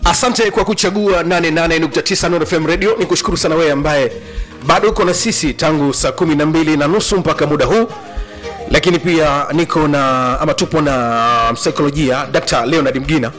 asante kwa kuchagua 88.9 Nuru FM radio ni kushukuru sana wewe ambaye bado uko na sisi tangu saa kumi na mbili na nusu mpaka muda huu lakini pia niko na ama tupo na msaikolojia dr leonard mgina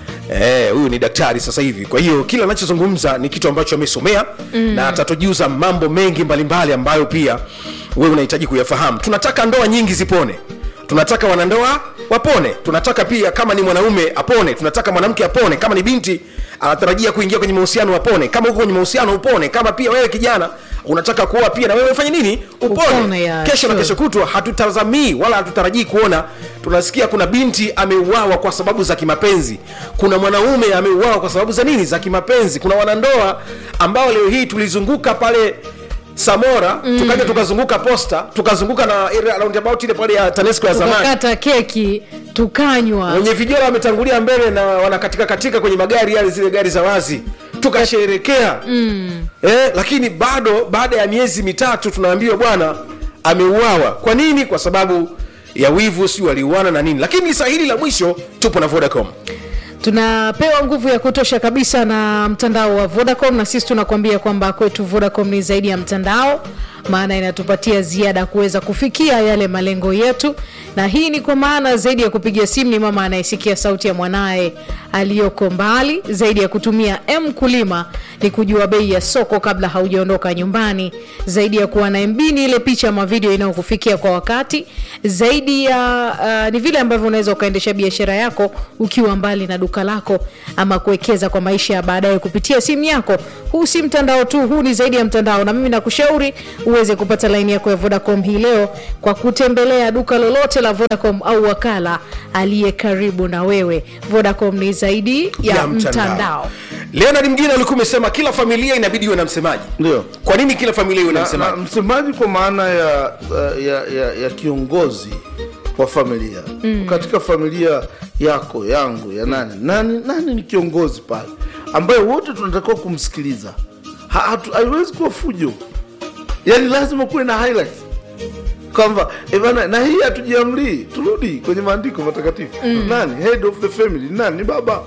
Eh, huyu ni daktari sasa hivi kwa hiyo kila anachozungumza ni kitu ambacho amesomea mm. na atatujuza mambo mengi mbalimbali ambayo pia wewe unahitaji kuyafahamu tunataka ndoa nyingi zipone tunataka wanandoa wapone tunataka pia kama ni mwanaume apone tunataka mwanamke apone kama ni binti anatarajia kuingia kwenye mahusiano apone kama uko kwenye mahusiano upone kama pia wewe kijana unataka kuoa pia na wewe ufanye nini upone, Upone, ya, kesho na sure. kesho kutwa hatutazamii wala hatutarajii kuona tunasikia kuna binti ameuawa kwa sababu za kimapenzi kuna mwanaume ameuawa kwa sababu za nini za kimapenzi kuna wanandoa ambao leo hii tulizunguka pale samora mm. tukaja tukazunguka posta tukazunguka na ile roundabout ile pale ya tanesco ya zamani tukakata keki tukanywa wenye vijora wametangulia mbele na wanakatika katika kwenye magari yale zile gari za wazi tukasherekea mm. eh, lakini bado baada ya miezi mitatu tunaambiwa bwana ameuawa kwa nini kwa sababu ya wivu si waliuana na nini lakini saa hili la mwisho tupo na vodacom tunapewa nguvu ya kutosha kabisa na mtandao wa vodacom na sisi tunakuambia kwamba kwetu vodacom ni zaidi ya mtandao maana inatupatia ziada kuweza kufikia yale malengo yetu na hii ni kwa maana zaidi ya kupiga simu ni mama anayesikia sauti ya mwanaye aliyoko mbali zaidi ya kutumia m kulima ni kujua bei ya soko kabla haujaondoka nyumbani zaidi ya kuwa na mb ni ile picha ama video inayokufikia kwa wakati zaidi ya uh, ni vile ambavyo unaweza ukaendesha biashara yako ukiwa mbali na duka lako ama kuwekeza kwa maisha ya baadaye kupitia simu yako huu si mtandao tu huu ni zaidi ya mtandao na mimi nakushauri uweze kupata laini yako ya vodacom hii leo kwa kutembelea duka lolote la vodacom au wakala aliye karibu na wewe vodacom ni zaidi ya, mtandao, leonard mgine alikuwa umesema kila familia inabidi iwe na msemaji ndio kwa nini kila familia iwe na na, na msemaji msemaji kwa maana ya, ya, ya, ya kiongozi wa familia mm. katika familia yako yangu ya nani nani nani ni kiongozi pale ambaye wote tunatakiwa kumsikiliza Ha- hatu- haiwezi kuwa fujo yaani lazima kuwe na highlights kwamba eh bana na hii hatujiamlii turudi kwenye maandiko matakatifu mm. nani head of the family nani ni baba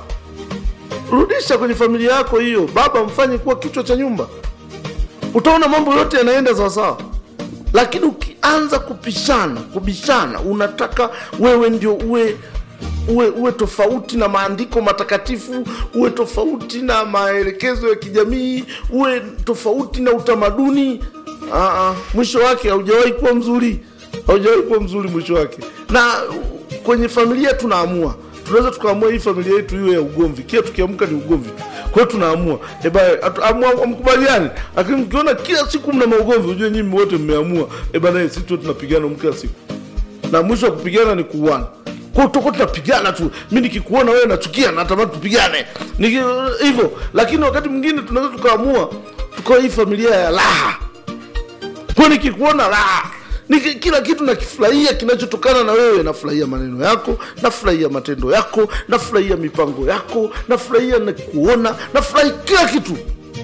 rudisha kwenye familia yako hiyo baba mfanye kuwa kichwa cha nyumba utaona mambo yote yanaenda sawasawa lakini ukianza kupishana kubishana unataka wewe ndio uwe uwe, uwe tofauti na maandiko matakatifu uwe tofauti na maelekezo ya kijamii uwe tofauti na utamaduni Aa, mwisho wake haujawahi kuwa mzuri haujawahi kuwa mzuri mwisho wake na kwenye familia tunaamua tunaweza tukaamua hii familia yetu iwe ya ugomvi kila tukiamka ni ugomvi tu kwa hiyo tunaamua eba amkubaliani lakini mkiona kila siku mna maugomvi ujue nyinyi wote mmeamua eba naye sisi tu tunapigana kila siku na mwisho wa kupigana ni kuuana kwa toko tunapigana tu mi nikikuona wewe nachukia natamani tupigane Niki- hivyo lakini wakati mwingine tunaweza tukaamua tukawa hii familia ya raha kwa nikikuona raha Niki, kila kitu nakifurahia kinachotokana na wewe nafurahia maneno yako nafurahia matendo yako nafurahia mipango yako nafurahia na kuona nafurahi kila kitu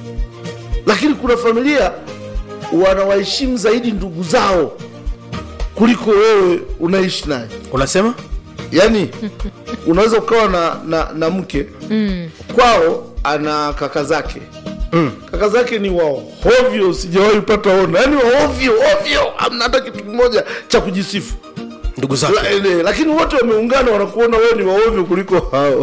lakini kuna familia wanawaheshimu zaidi ndugu zao kuliko wewe unaishi naye unasema yaani unaweza ukawa na, na, na mke mm. kwao ana kaka zake mm. kaka zake ni wahovyo sijawahi pata ona yaani waovyo ovyo amna hata kitu kimoja cha kujisifu ndugu zake La, ele, lakini wote wameungana wanakuona wewe ni waovyo kuliko hao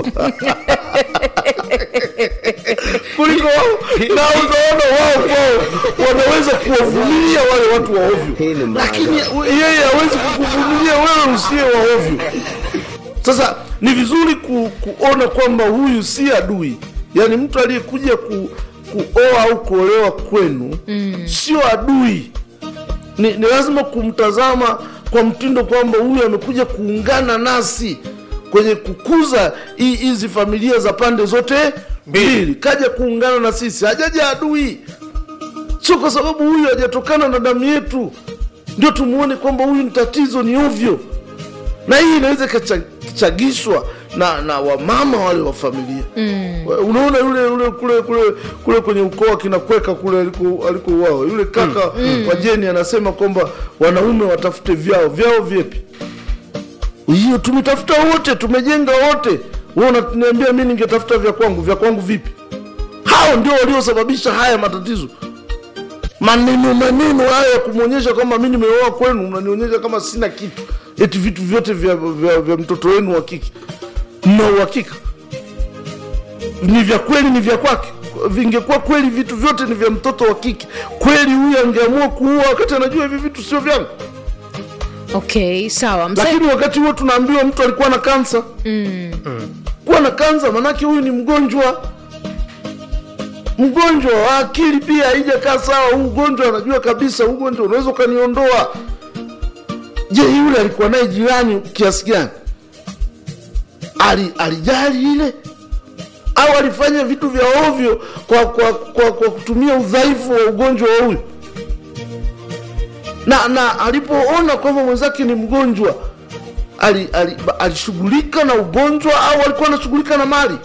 kuliko wao na unaona wao kwao wanaweza kuwavumilia wale watu waovyo lakini yeye hawezi kukuvumilia wewe usiye waovyo sasa ni vizuri ku, kuona kwamba huyu si adui yaani mtu aliyekuja ku, kuoa au kuolewa kwenu mm. sio adui ni, ni lazima kumtazama kwa mtindo kwamba huyu amekuja kuungana nasi kwenye kukuza hi- hizi familia za pande zote mbili kaja kuungana na sisi hajaja adui sio kwa sababu huyu hajatokana na damu yetu ndio tumuone kwamba huyu ni tatizo ni ovyo na hii inaweza ikachagishwa na na wamama wale wa familia mm. unaona yule yule kule kule kule kwenye ukoo kinakweka kule aliko- alikouawa yule kaka mm. wa jeni anasema kwamba wanaume watafute vyao vyao vyepi hiyo tumetafuta wote tumejenga wote wewe unaniambia mi ningetafuta vya kwangu vya kwangu vipi hao ndio waliosababisha haya matatizo maneno maneno haya ya kumwonyesha kwamba mi nimeoa kwenu mnanionyesha kama sina kitu eti vitu vyote vya, vya, vya mtoto wenu wa kike mna uhakika ni vya kweli ni vya kwake vingekuwa kweli vitu vyote ni vya mtoto wa kike kweli huyu angeamua kuua wakati anajua hivi vitu sio vyangu okay sawa Msa- lakini wakati huo tunaambiwa mtu alikuwa na kansa mm. kuwa na kansa manake huyu ni mgonjwa mgonjwa wa akili pia haijakaa sawa huu ugonjwa anajua kabisa huu ugonjwa unaweza ukaniondoa je yule alikuwa naye jirani kiasi gani Ali, alijali ile au alifanya vitu vya ovyo kwa, kwa, kwa, kwa kutumia udhaifu wa ugonjwa wa huyu na na alipoona kwamba mwenzake ni mgonjwa ali- ali- ba- alishughulika na ugonjwa au alikuwa anashughulika na mali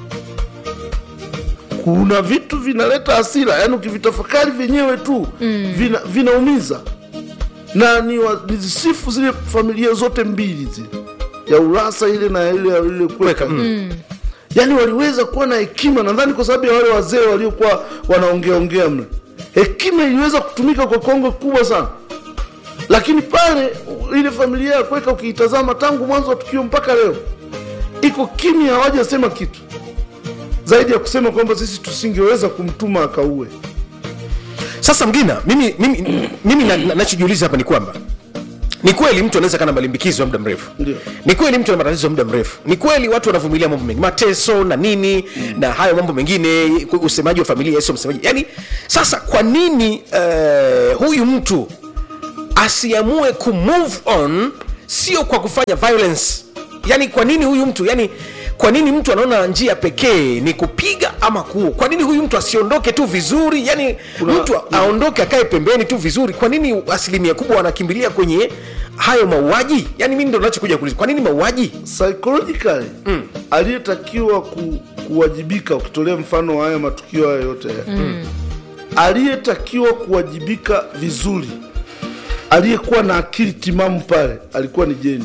kuna vitu vinaleta hasira yaani ukivitafakari vyenyewe tu mm. vina, vinaumiza na ni wa- nizisifu zile familia zote mbili zile ya urasa ile na ile ile kweka mm. yaani waliweza kuwa na hekima nadhani kwa sababu ya wale wazee waliokuwa wanaongeaongea mle hekima iliweza kutumika kwa kongo kubwa sana lakini pale u- ile familia ya kweka ukiitazama tangu mwanzo wa tukio mpaka leo iko kimya hawajasema kitu zaidi ya kusema kwamba sisi tusingeweza kumtuma akaue sasa mgina mimi, mimi, mimi na- na- nachojiuliza hapa ni kwamba ni kweli mtu anaweza kana malimbikizo ya muda mrefu Ndio. ni kweli mtu ana matatizo ya muda mrefu ni kweli watu wanavumilia mambo mengi mateso na nini mm. na hayo mambo mengine usemaji wa familia sio msemaji yani sasa kwa nini uh, huyu mtu asiamue kumove on sio kwa kufanya violence yani kwa nini huyu mtu yani kwa nini mtu anaona njia pekee ni kupiga ama kuua kwa nini huyu mtu asiondoke tu vizuri yani Kuna- mtu aondoke akae pembeni tu vizuri kwa nini asilimia kubwa wanakimbilia kwenye hayo mauaji yani mimi ndo nachokuja kuuliza kwa nini mauaji psychologically mm. aliyetakiwa ku, kuwajibika ukitolea mfano wa haya matukio haya yote haya mm. aliyetakiwa kuwajibika vizuri aliyekuwa na akili timamu pale alikuwa ni jeni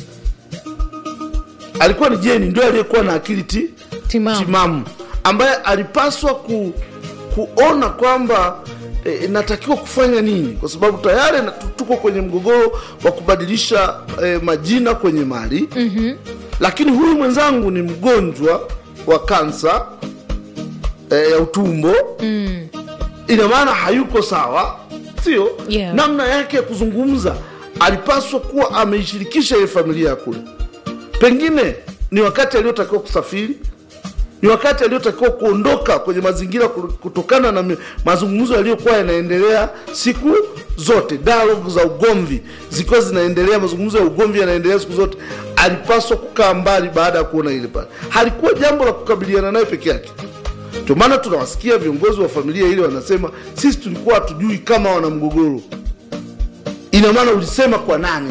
alikuwa ni jeni ndio aliyekuwa na akili ti, Timamu. timamu ambaye alipaswa ku, kuona kwamba e, natakiwa kufanya nini kwa sababu tayari na- tu- tuko kwenye mgogoro wa kubadilisha e, majina kwenye mali mm-hmm. lakini huyu mwenzangu ni mgonjwa wa kansa e, ya utumbo mm. ina maana hayuko sawa sio Yeah. namna yake ya kuzungumza alipaswa kuwa ameishirikisha ile familia ya kule pengine ni wakati aliyotakiwa kusafiri ni wakati aliyotakiwa kuondoka kwenye mazingira ku- kutokana na mi- mazungumzo yaliyokuwa yanaendelea siku zote dialogue za ugomvi zikiwa zinaendelea mazungumzo ya ugomvi yanaendelea siku zote alipaswa kukaa mbali baada ya kuona ile pale halikuwa jambo la kukabiliana naye peke yake ndio maana tunawasikia viongozi wa familia ile wanasema sisi tulikuwa hatujui kama wana mgogoro ina maana ulisema kwa nani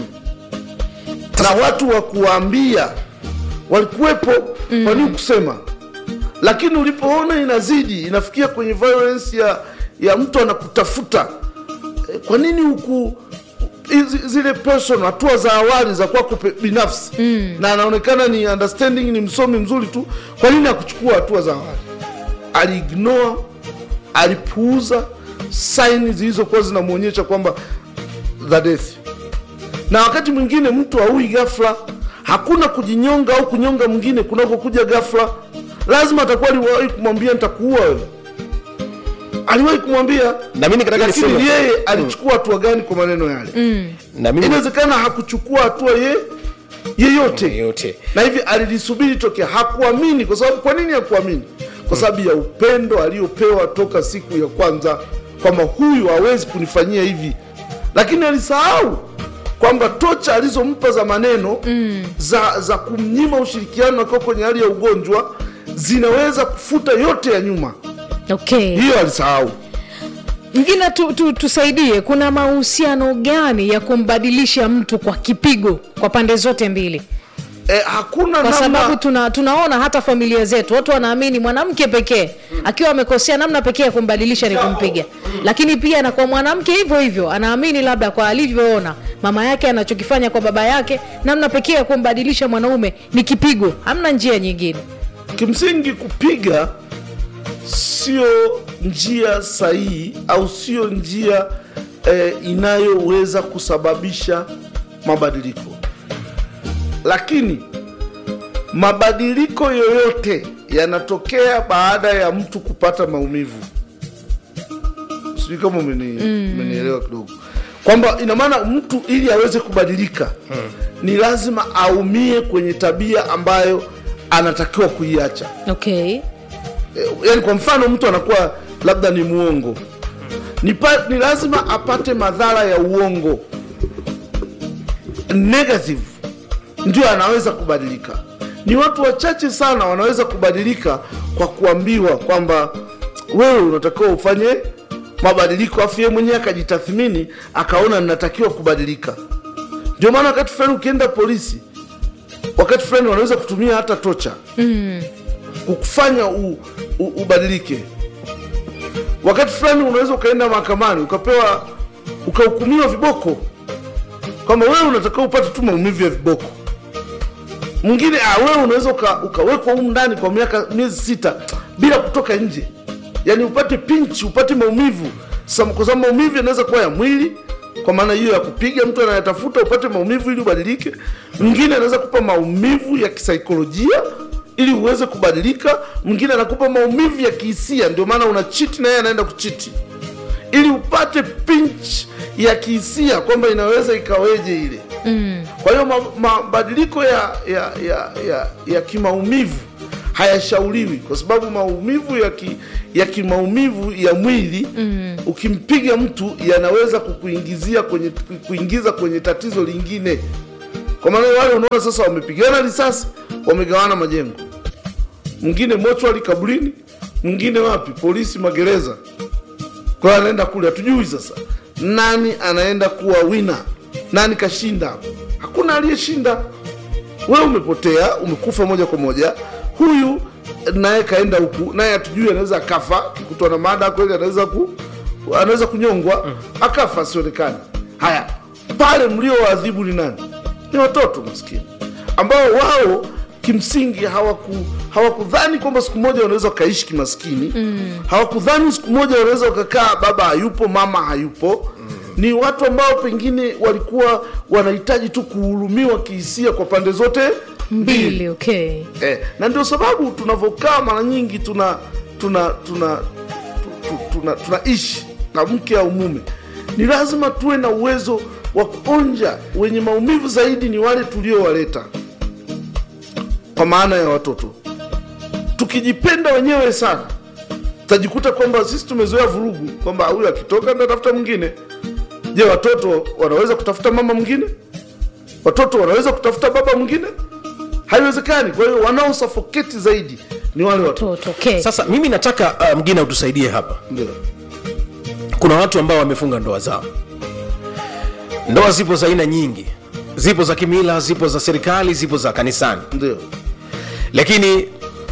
na watu wa kuwaambia walikuwepo mm. kwa nini kusema lakini ulipoona inazidi inafikia kwenye violence ya, ya mtu anakutafuta eh, kwa nini huku hizi- zile person hatua za awali za kwako pe- binafsi mm. na anaonekana ni understanding ni msomi mzuri tu kwa nini akuchukua hatua za awali aliignore alipuuza saini zilizokuwa zinamwonyesha kwamba the death na wakati mwingine mtu aui ghafla hakuna kujinyonga au kunyonga mwingine kunakokuja ghafla lazima atakuwa aliwahi kumwambia nitakuua wewe aliwahi kumwambia Na mimi nikataka lakini niseme- yeye alichukua hatua gani kwa maneno yale na mimi inawezekana hakuchukua hatua ye yeyote yote na hivi alilisubiri tokea hakuamini kwa sababu kwa nini hakuamini kwa sababu ya upendo aliyopewa toka siku ya kwanza kwamba huyu hawezi kunifanyia hivi lakini alisahau kwamba tocha alizompa za maneno mm. za, za kumnyima ushirikiano akiwa kwenye hali ya ugonjwa zinaweza kufuta yote ya nyuma okay hiyo alisahau mgina tu, tu, tusaidie kuna mahusiano gani ya kumbadilisha mtu kwa kipigo kwa pande zote mbili eh, hakuna kwa namna sababu tuna, tunaona hata familia zetu watu wanaamini mwanamke pekee akiwa amekosea namna pekee ya kumbadilisha ni kumpiga lakini pia na kwa mwanamke hivyo hivyo anaamini labda kwa alivyoona mama yake anachokifanya kwa baba yake namna pekee ya kumbadilisha mwanaume ni kipigo hamna njia nyingine kimsingi kupiga sio njia sahihi au sio njia eh, inayoweza kusababisha mabadiliko lakini mabadiliko yoyote yanatokea baada ya mtu kupata maumivu sijui kama umeni- umenielewa kidogo kwamba ina maana mtu ili aweze kubadilika ni lazima aumie kwenye tabia ambayo anatakiwa kuiacha okay Eh, yaani kwa mfano mtu anakuwa labda ni muongo ni, pa, ni lazima apate madhara ya uongo negative ndio anaweza kubadilika ni watu wachache sana wanaweza kubadilika kwa kuambiwa kwamba wewe unatakiwa ufanye mabadiliko afu yeye mwenyewe akajitathmini akaona ninatakiwa kubadilika ndio maana wakati fulani ukienda polisi wakati fulani wanaweza kutumia hata tocha kukufanya u, u, ubadilike wakati fulani unaweza ukaenda mahakamani ukapewa ukahukumiwa viboko kwamba wewe unatakiwa upate tu maumivu ya viboko mwingine ah, wewe unaweza uka, ukawekwa humu ndani kwa miaka miezi sita bila kutoka nje yaani upate pinchi upate maumivu Sam- kwa sababu maumivu yanaweza kuwa ya mwili kwa maana hiyo ya kupiga mtu anayetafuta upate maumivu ili ubadilike mwingine anaweza kupa maumivu ya kisaikolojia ili uweze kubadilika mwingine anakupa maumivu ya kihisia ndio maana una chiti na yeye anaenda kuchiti ili upate pinch ya kihisia kwamba inaweza ikaweje ile mm. kwa hiyo ma- mabadiliko ya, ya, ya, ya, ya kimaumivu hayashauriwi kwa sababu maumivu ya, ki, ya kimaumivu ya mwili mm. ukimpiga mtu yanaweza kukuingizia kwenye kuingiza kwenye tatizo lingine kwa maana wale unaona sasa wamepigana risasi wamegawana majengo mwingine mochwali kaburini mwingine wapi polisi magereza kwa hiyo anaenda kule hatujui sasa nani anaenda kuwa wina nani kashinda hakuna aliyeshinda wewe umepotea umekufa moja kwa moja huyu naye kaenda huku naye hatujui anaweza akafa kikutwa na mada kweli anaweza ku anaweza kunyongwa akafa asionekane haya pale mliowaadhibu ni nani ni watoto maskini ambao wao kimsingi hawaku hawakudhani kwamba siku moja wanaweza wakaishi kimaskini mm. hawakudhani siku moja wanaweza wakakaa baba hayupo mama hayupo mm. ni watu ambao pengine walikuwa wanahitaji tu kuhurumiwa kihisia kwa pande zote mbili okay eh, na ndio sababu tunavyokaa mara nyingi tuna tuna tuna tu- tu- tuna tunaishi na mke au mume ni lazima tuwe na uwezo wa kuonja wenye maumivu zaidi ni wale tuliowaleta kwa maana ya watoto tukijipenda wenyewe sana tutajikuta kwamba sisi tumezoea vurugu kwamba huyu akitoka ndatafuta mwingine je watoto wanaweza kutafuta mama mwingine watoto wanaweza kutafuta baba mwingine haiwezekani kwa hiyo wanaosafoketi zaidi ni wale watoto toto okay sasa mimi nataka uh, mgine utusaidie hapa ndio kuna watu ambao wamefunga ndoa zao ndoa zipo za aina nyingi zipo za kimila zipo za serikali zipo za kanisani ndio lakini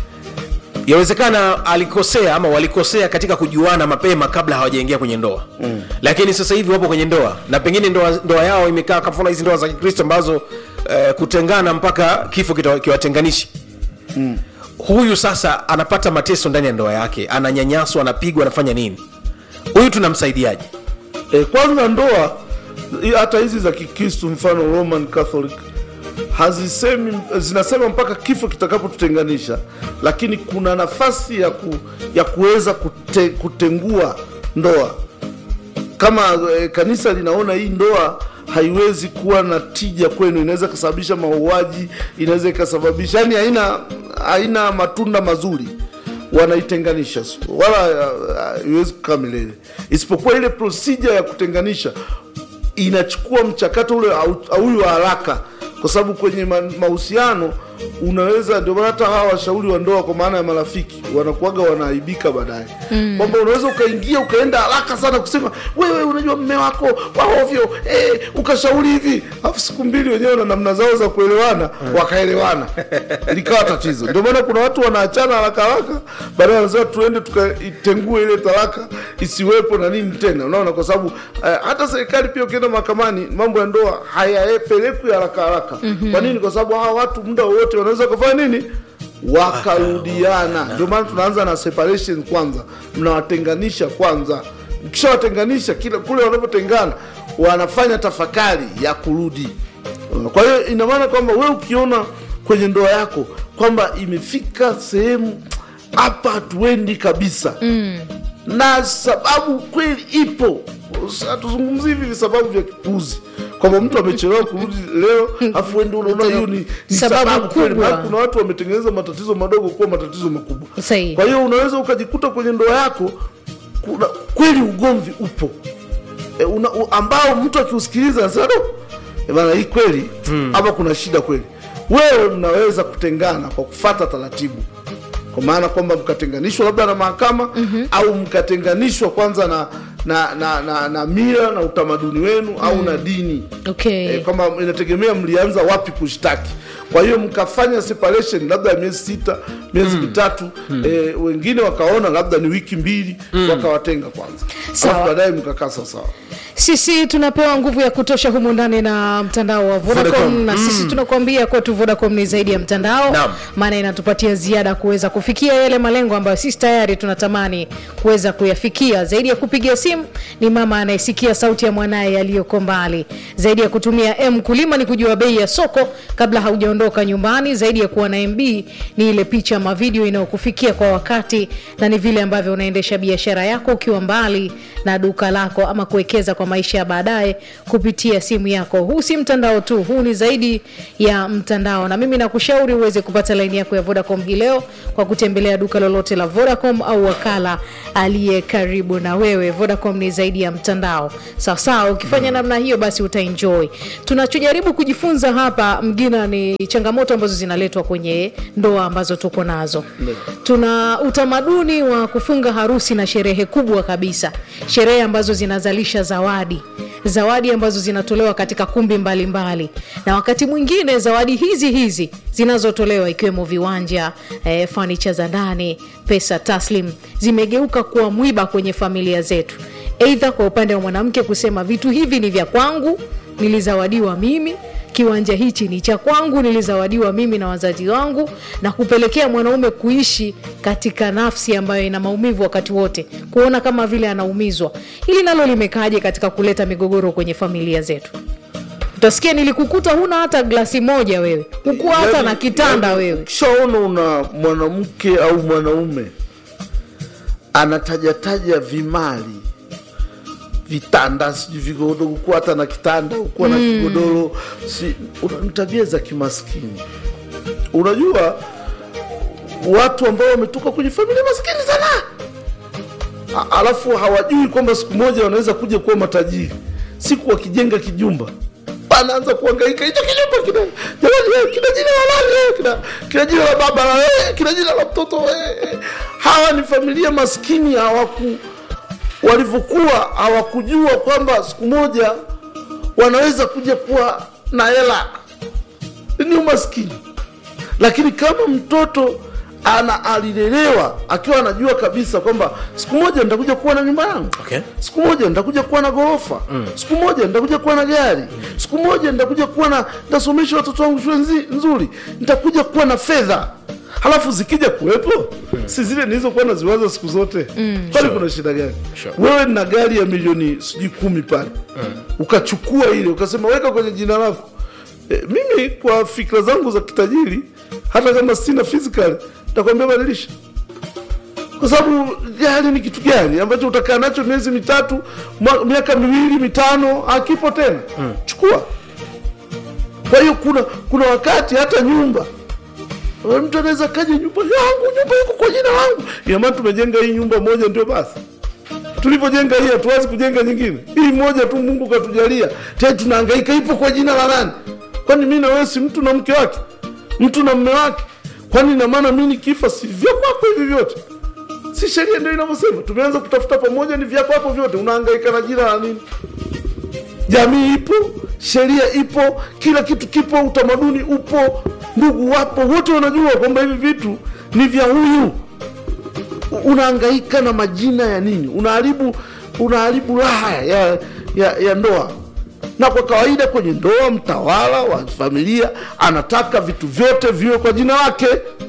yawezekana alikosea ama walikosea katika kujuana mapema kabla hawajaingia kwenye ndoa mm. lakini sasa hivi wapo kwenye ndoa na pengine ndoa, ndoa yao imekaa kafuna hizi ndoa za kikristo ambazo eh, kutengana mpaka kifo kita- kiwatenganishi mm. huyu sasa anapata mateso ndani ya ndoa yake ananyanyaswa anapigwa anafanya nini huyu tunamsaidiaje e, kwanza ndoa i- hata hizi za kikristu mfano roman catholic hazisemi zinasema mpaka kifo kitakapotutenganisha lakini kuna nafasi ya, ku, ya kuweza kute, kutengua ndoa kama e, kanisa linaona hii ndoa haiwezi kuwa na tija kwenu inaweza ikasababisha mauaji inaweza ikasababisha yani haina haina matunda mazuri wanaitenganisha wala ah, haiwezi kukaa milele isipokuwa ile procedure ya kutenganisha inachukua mchakato ule au- au wa haraka kwa sababu kwenye ma- mahusiano unaweza ndio maana hata hawa washauri wa ndoa kwa maana ya marafiki wanakuwaga wanaaibika baadaye mm. kwamba unaweza ukaingia ukaenda haraka sana kusema wewe unajua mme wako wa ovyo eh, ukashauri hivi alafu siku mbili wenyewe na namna zao za kuelewana wakaelewana likawa tatizo ndio maana kuna watu wanaachana haraka haraka baadaye wanasema tuende tukaitengue ile talaka isiwepo na nini tena unaona kwa sababu eh, hata serikali pia ukienda mahakamani mambo ya ndoa hayapelekwi haraka haraka mm-hmm. kwa nini kwa sababu hawa watu muda wowote wanaweza kufanya nini wakarudiana ndio maana tunaanza na separation kwanza mnawatenganisha kwanza mkishawatenganisha kila kule wanapotengana wanafanya tafakari ya kurudi kwa hiyo ina maana kwamba we ukiona kwenye ndoa yako kwamba imefika sehemu hapa hatuendi kabisa mm. na sababu kweli ipo hatuzungumzi hivi visababu vya kipuzi kwamba mtu amechelewa kurudi leo afu wendi unaona hiyo ni, ni Sababu sababu kweli kubwa. Maana kuna watu wametengeneza matatizo madogo kuwa matatizo makubwa Sahihi. kwa hiyo unaweza ukajikuta kwenye ndoa yako kuna, kweli ugomvi upo e, una, u, ambao mtu akiusikiliza anasema "Do, eh bana hii kweli hapa kuna shida kweli wewe mnaweza kutengana kwa kufata taratibu kwa maana kwamba mkatenganishwa labda na mahakama mm-hmm. au mkatenganishwa kwanza na na, na, na, na mila na utamaduni wenu au na dini okay. e, kwamba inategemea mlianza wapi kushtaki kwa hiyo mkafanya separation labda ya miezi sita miezi mitatu e, wengine wakaona labda ni wiki mbili wakawatenga kwanza Sawa. alafu baadaye mkakaa sawasawa sisi tunapewa nguvu ya kutosha humu ndani na mtandao wa vodacom, Vodacom, na sisi tunakuambia kwetu vodacom ni zaidi ya mtandao Naam. maana inatupatia ziada kuweza kufikia yale malengo ambayo sisi tayari tunatamani kuweza kuyafikia zaidi ya kupiga simu ni mama anayesikia sauti ya mwanaye aliyoko mbali zaidi ya kutumia m kulima ni kujua bei ya soko kabla haujaondoka nyumbani zaidi ya kuwa na mb ni ile picha ama video inayokufikia kwa wakati na ni vile ambavyo unaendesha biashara yako ukiwa mbali na duka lako ama kuwekeza kwa maisha ya baadaye kupitia simu yako huu si mtandao tu huu ni zaidi ya mtandao na mimi nakushauri uweze kupata laini yako ya vodacom hii leo kwa kutembelea duka lolote la vodacom au wakala aliye karibu na wewe vodacom ni zaidi ya mtandao sawasawa ukifanya namna hiyo basi utaenjoy tunachojaribu kujifunza hapa mgina ni changamoto ambazo zinaletwa kwenye ndoa ambazo tuko nazo tuna utamaduni wa kufunga harusi na sherehe kubwa kabisa sherehe ambazo zinazalisha zawadi zawadi ambazo zinatolewa katika kumbi mbalimbali mbali. na wakati mwingine zawadi hizi hizi zinazotolewa ikiwemo viwanja eh, fanicha za ndani pesa taslim zimegeuka kuwa mwiba kwenye familia zetu eidha kwa upande wa mwanamke kusema vitu hivi ni vya kwangu nilizawadiwa mimi kiwanja hichi ni cha kwangu nilizawadiwa mimi na wazazi wangu na kupelekea mwanaume kuishi katika nafsi ambayo ina maumivu wakati wote kuona kama vile anaumizwa hili nalo limekaaje katika kuleta migogoro kwenye familia zetu utasikia nilikukuta huna hata glasi moja wewe hukuwa hata Yaani- na kitanda yaani wewe ukishaona una mwanamke au mwanaume anatajataja vimali vitanda sijui vigodoro kuwa hata na kitanda ukuwa na kigodoro si, una- ni tabia za kimaskini unajua watu ambao wametoka kwenye familia maskini sana A- alafu hawajui kwamba siku moja wanaweza kuja kuwa matajiri siku wakijenga kijumba anaanza kuangaika hicho kijumba kina jamani eh, kina jina la nani eh, kina, kina jina la baba la eh, kina jina la mtoto eh, eh. hawa ni familia maskini hawaku walivyokuwa hawakujua kwamba siku moja wanaweza kuja kuwa na hela ni umaskini lakini kama mtoto ana alilelewa akiwa anajua kabisa kwamba siku moja nitakuja kuwa na nyumba yangu Okay. siku moja nitakuja kuwa na ghorofa mm. siku moja nitakuja kuwa na gari mm. siku moja nitakuja kuwa na nitasomesha watoto wangu shule nzi- nzuri nitakuja kuwa na fedha halafu zikija kuwepo si zile nilizokuwa naziwaza siku zote mm. pale kuna shida gani Sure. wewe na gari ya milioni sijui kumi pale ukachukua ile ukasema weka kwenye jina lako e, mimi kwa fikra zangu za kitajiri hata kama sina physical takwambia badilisha kwa sababu gari ni kitu gani ambacho utakaa nacho miezi mitatu mwa- miaka miwili mitano hakipo tena mm. chukua kwa hiyo kuna kuna wakati hata nyumba Eh, mtu anaweza kaja nyumba yangu nyumba iko kwa jina langu inamaana tumejenga hii nyumba moja ndio basi tulivyojenga hii hatuwezi kujenga nyingine hii moja tu mungu katujalia tena tunahangaika ipo kwa jina la nani kwani mi na wewe si mtu na mke wake mtu na mme wake kwani ina maana mi nikifa si vya kwako hivi vyote si sheria ndio inavyosema tumeanza kutafuta pamoja ni vya kwako vyote unahangaika na jina la nini jamii ipo sheria ipo kila kitu kipo utamaduni upo ndugu wapo wote wanajua kwamba hivi vitu ni vya huyu unahangaika na majina ya nini unaharibu unaharibu raha ya, ya, ya ndoa na kwa kawaida kwenye ndoa mtawala wa familia anataka vitu vyote viwe kwa jina lake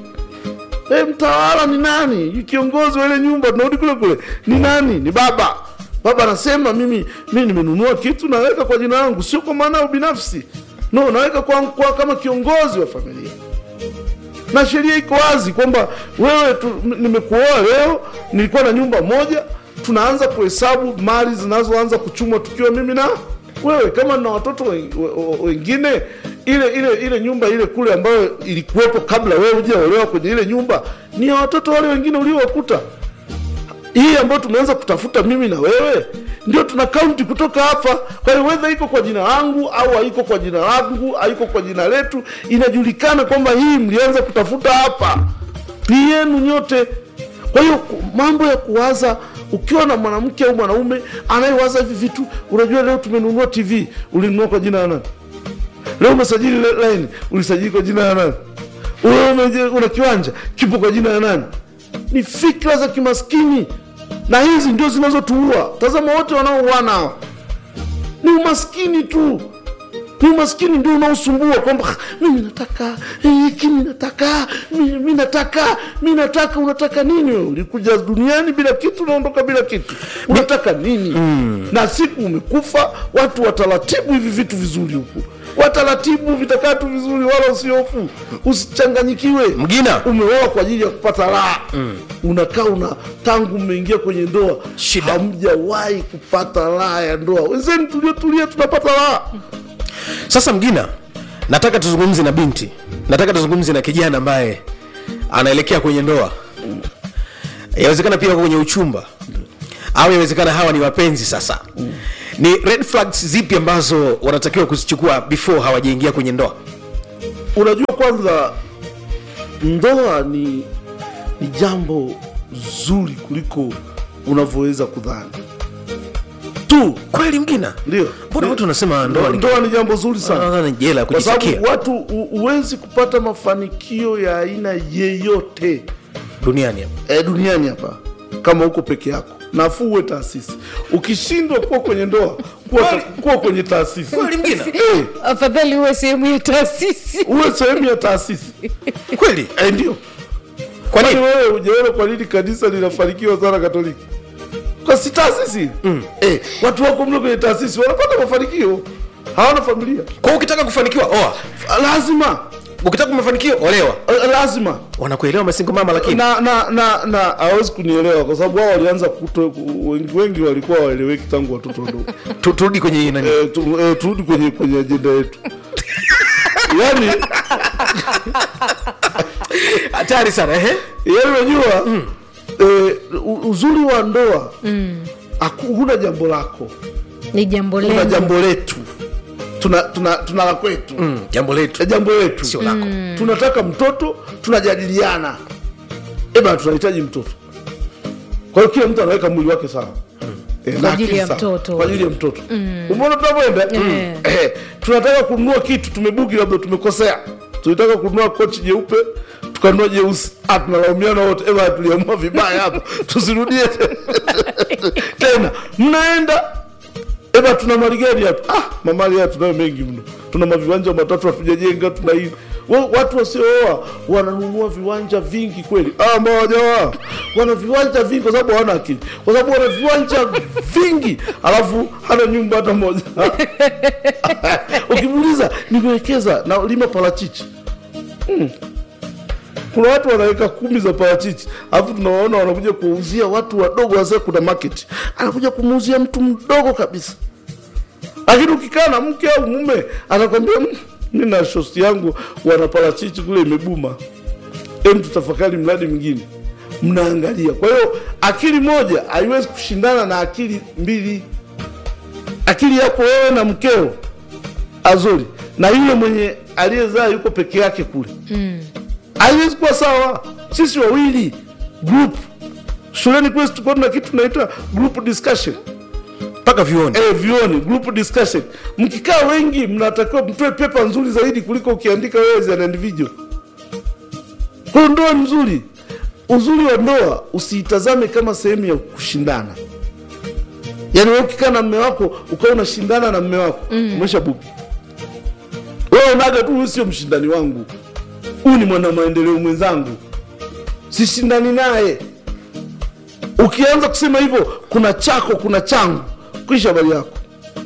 e, mtawala ni nani kiongozi wa ile nyumba tunarudi kule kule ni nani ni baba baba anasema mimi mimi nimenunua kitu naweka kwa jina langu sio kwa maana ya ubinafsi no naweka kwa, kwa kama kiongozi wa familia na sheria iko wazi kwamba wewe tu, m- nimekuoa leo nilikuwa na nyumba moja tunaanza kuhesabu mali zinazoanza kuchumwa tukiwa mimi na wewe kama na watoto wen- we- we- wengine ile ile ile nyumba ile kule ambayo ilikuwepo kabla wewe hujaolewa kwenye ile nyumba ni ya watoto wale wengine uliowakuta hii ambayo tumeanza kutafuta mimi na wewe ndio tuna kaunti kutoka hapa kwa hiyo wedha iko kwa jina langu au haiko kwa jina langu haiko kwa jina letu inajulikana kwamba hii mlianza kutafuta hapa ni yenu nyote kwa hiyo ku- mambo ya kuwaza ukiwa na mwanamke au mwanaume anayewaza hivi vitu unajua leo tumenunua tv ulinunua kwa jina la nani leo umesajili le- line ulisajili kwa jina la nani Wewe umeje- una kiwanja kipo kwa jina la nani ni fikra za kimaskini na hizi ndio zinazotuua tazama wote wanaouana hawa ni umaskini tu ni umaskini ndio unaosumbua kwamba "Ah, mimi nataka eh, hiki mi nataka mi mi nataka mi nataka unataka nini wewe ulikuja duniani bila kitu unaondoka bila kitu unataka nini mm. na siku umekufa watu wataratibu hivi vitu vizuri huku wataratibu vitakaa tu vizuri wala usiofu usichanganyikiwe Mgina. umeoa kwa ajili ya kupata raha mm. unakaa una tangu mmeingia kwenye ndoa Shida. hamjawahi kupata raha ya ndoa wenzeni tuliotulia tunapata raha sasa mgina nataka tuzungumze na binti nataka tuzungumze na kijana ambaye anaelekea kwenye ndoa yawezekana pia wako kwenye uchumba au yawezekana hawa ni wapenzi sasa ni red flags zipi ambazo wanatakiwa kuzichukua before hawajaingia kwenye ndoa unajua kwanza ndoa ni ni jambo zuri kuliko unavyoweza kudhani tu kweli mgina ndio mbona watu wanasema ndoa ni ndoa ni jambo zuri sana Ndoa ni jela ya kwa sababu kujitakia watu hu- huwezi kupata mafanikio ya aina yeyote duniani hapa. e, duniani hapa kama uko peke yako nafuu uwe taasisi ukishindwa kuwa kwenye ndoa kuwa, ta, kuwa kwenye taasisi Kweli mgina? Eh, afadhali uwe sehemu ya taasisi uwe sehemu ya taasisi kweli e, ndio kwa kwani nini wewe ujaona kwa nini kanisa linafanikiwa sana katoliki kwa si taasisi mm. eh, watu wako mle kwenye taasisi wanapata mafanikio hawana familia kwa ukitaka kufanikiwa oa lazima ukitaka mafanikio olewa eh, lazima wanakuelewa masingo mama lakini na na na na hawezi kunielewa kwa sababu wao walianza kuto, ku- wengi, wengi walikuwa waeleweki tangu watoto wadogo Tu- turudi kwenye hii nani eh, tu, eh, turudi kwenye kwenye ajenda yetu yani hatari sana ehe yani unajua mm. eh, u- uzuri wa ndoa mm. huna jambo lako ni jambo tuna lenu jambo letu tuna tuna tuna la kwetu Mm, jambo letu Eh, jambo letu sio lako tunataka mtoto tunajadiliana eba tunahitaji mtoto kwa hiyo kila mtu anaweka mwili wake sawa Eh, na Kwa ajili akili ya sawa. mtoto. kwa ajili ya mtoto umeona tunavyoenda Eh. Eh, tunataka kununua kitu tumebugi labda tumekosea tulitaka kununua kochi jeupe tukanunua jeusi Ah, tunalaumiana wote eba tuliamua vibaya hapa tusirudie tena mnaenda eba tuna mali gani hapa ah, mamali haya tunayo mengi mno tuna maviwanja matatu hatujajenga tuna hii Wa- watu wasiooa wananunua viwanja vingi kweli ah, mawajawa wana viwanja vingi kwa sababu hawana akili kwa sababu wana viwanja vingi alafu hana nyumba hata moja ukimuuliza nimewekeza na lima parachichi kuna watu wanaweka kumi za parachichi alafu tunawaona wanakuja kuwauzia watu wadogo wazee kuna market anakuja kumuuzia mtu mdogo kabisa lakini ukikaa na mke au mume anakwambia "Mm, mi na shosti yangu wana parachichi kule imebuma em tutafakari mradi mwingine mnaangalia kwa hiyo akili moja haiwezi kushindana na akili mbili akili yako wewe na mkeo azuri na yule mwenye aliyezaa yuko peke yake kule haiwezi kuwa sawa sisi wawili group shuleni kwetu tulikuwa tuna kitu tunaita group discussion mpaka vioni eh, vioni group discussion mkikaa wengi mnatakiwa mtoe pepa nzuri zaidi kuliko ukiandika wewe as an individual kwa hiyo ndoa ni nzuri uzuri wa ndoa usiitazame kama sehemu ya kushindana yaani wewe ukikaa na mme wako ukawa unashindana na mme wako mm. umesha buki wewe unaga tu huyu sio mshindani wangu huyu ni mwana maendeleo mwenzangu sishindani naye ukianza kusema hivyo kuna chako kuna changu kisha habari yako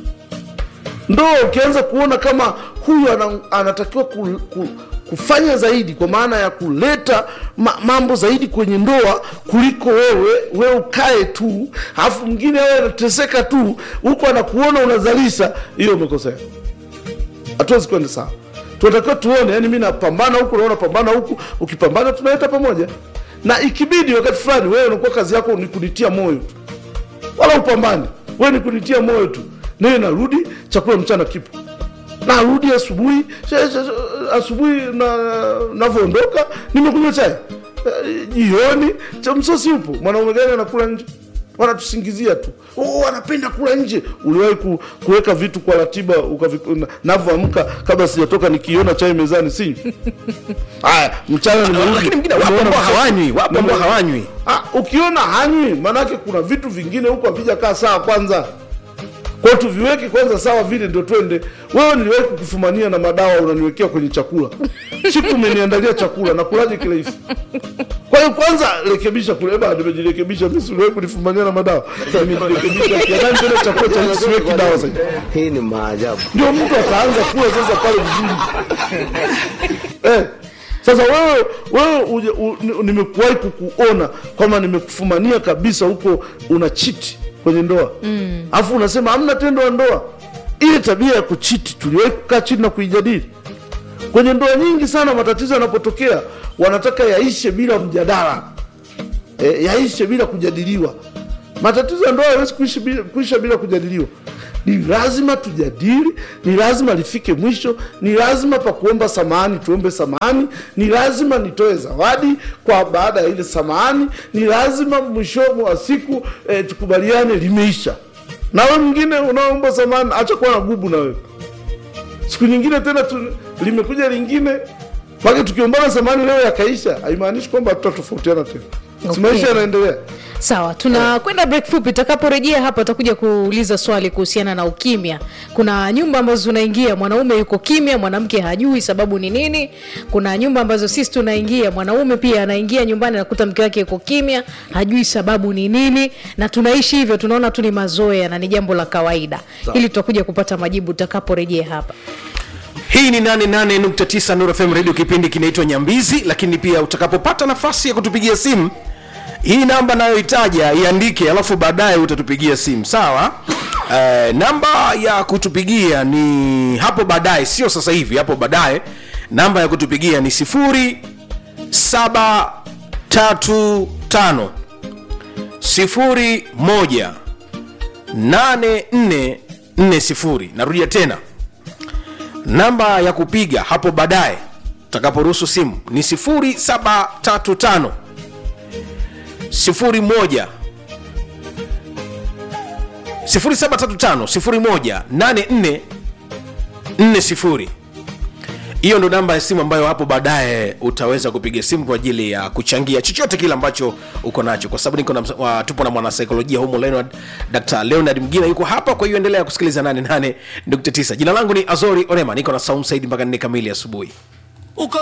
ndoa ukianza kuona kama huyu ana, anatakiwa ku, ku, kufanya zaidi kwa maana ya kuleta ma, mambo zaidi kwenye ndoa kuliko wewe wewe ukae tu alafu mwingine awe anateseka tu huko anakuona unazalisha hiyo umekosea hatuwezi kwenda sawa tunatakiwa tuone yani mi napambana huku naona pambana huku ukipambana tunaleta pamoja na ikibidi wakati fulani wewe unakuwa kazi yako ni kunitia moyo tu wala upambane wewe ni kunitia moyo tu naye narudi chakula mchana kipo narudi asubuhi she- she- she- asubuhi na navyoondoka nimekunywa chai Eh, jioni cha msosi upo mwanaume gani anakula nje wanatusingizia tu oh, anapenda kula nje uliwahi ku, kuweka vitu kwa ratiba ukavi- na- navyoamka kabla sijatoka nikiona chai mezani sinywi haya mchana nimerudi lakini mwingine wapo nimeona ambao msosi. hawanywi wapo ambao Nime- hawanywi Ah, ukiona hanywi maanake kuna vitu vingine huko havijakaa sawa kwanza kwao tuviweke kwanza sawa vile ndio twende wewe niliwahi kukufumania na madawa unaniwekea kwenye chakula siku umeniandalia chakula nakulaje kirahisi kwa hiyo kwanza rekebisha kule ba nimejirekebisha mimi siwezi kunifumania na madawa nimejirekebisha kiadani tena chakula cha siweki dawa sasa Hii ni maajabu. ndio mtu ataanza kula sasa pale vizuri eh. Sasa wewe wewe uje- u- ni- nimekuwahi kukuona kwamba nimekufumania kabisa huko una chiti kwenye ndoa alafu unasema hamna tendo la ndoa. Ile tabia ya kuchiti tuliwahi kukaa chini na kuijadili kwenye ndoa nyingi sana. Matatizo yanapotokea wanataka yaishe bila mjadala e, yaishe bila kujadiliwa. Matatizo ya ndoa hawezi kuishi bila, kuisha bila kujadiliwa. Ni lazima tujadili, ni lazima lifike mwisho, ni lazima pa kuomba samahani tuombe samahani, ni lazima nitoe zawadi kwa baada ya ile samahani, ni lazima mwishoni wa siku e, tukubaliane limeisha. Na wewe mwingine unaomba samahani, acha kuwa na gubu na wewe siku nyingine tena tu, limekuja lingine mpaka tukiombana samani leo yakaisha, haimaanishi kwamba tutatofautiana tena. Si Okay. maisha yanaendelea. sawa tunakwenda break fupi tutakaporejea hapa utakuja kuuliza swali kuhusiana na ukimya kuna nyumba ambazo tunaingia mwanaume yuko kimya mwanamke hajui sababu ni nini kuna nyumba ambazo sisi tunaingia mwanaume pia anaingia nyumbani anakuta mke wake yuko kimya hajui sababu ni nini na tunaishi hivyo tunaona tu ni mazoea na ni jambo la kawaida ili tutakuja kupata majibu tutakaporejea hapa hii ni 88.9 Nuru FM radio kipindi kinaitwa nyambizi lakini pia utakapopata nafasi ya kutupigia simu hii namba nayoitaja iandike alafu baadaye utatupigia simu sawa uh, namba ya kutupigia ni hapo baadaye sio sasa hivi hapo baadaye namba ya kutupigia ni 0735 01 8440 narudia tena namba ya kupiga hapo baadaye utakaporuhusu simu ni 0735 01 0735 01 8440 hiyo ndo namba ya simu ambayo hapo baadaye utaweza kupiga simu kwa ajili ya kuchangia chochote kile ambacho uko nacho kwa sababu niko na, wa, tupo na mwanasaikolojia humo leonard dr leonard mgina yuko hapa kwa hiyo endelea kusikiliza 88.9 jina langu ni azori orema niko na saum saidi mpaka nne kamili asubuhi